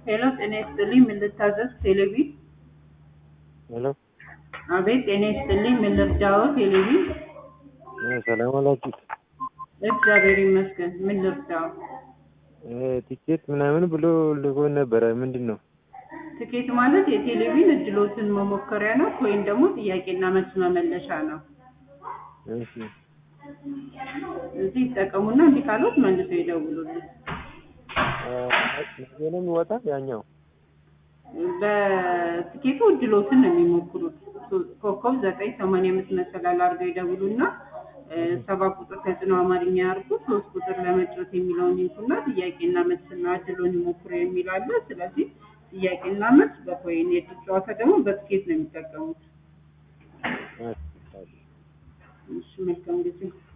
ሄሎ ጤና ይስጥልኝ ምን ልታዘዝ ቴሌቪ ሄሎ አቤት ጤና ይስጥልኝ ምን ልርዳዎ ቴሌቪ እ ሰላም አላችሁ? እግዚአብሔር ይመስገን ምን ልርዳዎ እ ቲኬት ምናምን ብሎ ልኮን ነበረ ምንድን ነው? ትኬት ማለት የቴሌቪዥን እድሎትን መሞከሪያ ነው ወይም ደግሞ ጥያቄና መልስ መመለሻ ነው እሺ እዚህ ይጠቀሙና እንዲህ ካሉት መልሰው ይደውሉልን እ ነገ ነው የሚወጣ ያኛው በትኬቱ እድሎትን ነው የሚሞክሩት ኮከብ ዘጠኝ ሰማንያ አምስት መሰላል አድርገው ይደውሉና እ ሰባ ቁጥር ተጽዕኖ አማርኛ ያርጉ ሶስት ቁጥር ለመጫወት የሚለውን ይንኩና ጥያቄና መልስና እድሎን ይሞክሩ የሚል አለ ስለዚህ ጥያቄና መልስ በኮይን የእድል ጨዋታ ደግሞ በትኬት ነው የሚጠቀሙት እሺ፣ እሺ። እሺ መልካም ጊዜ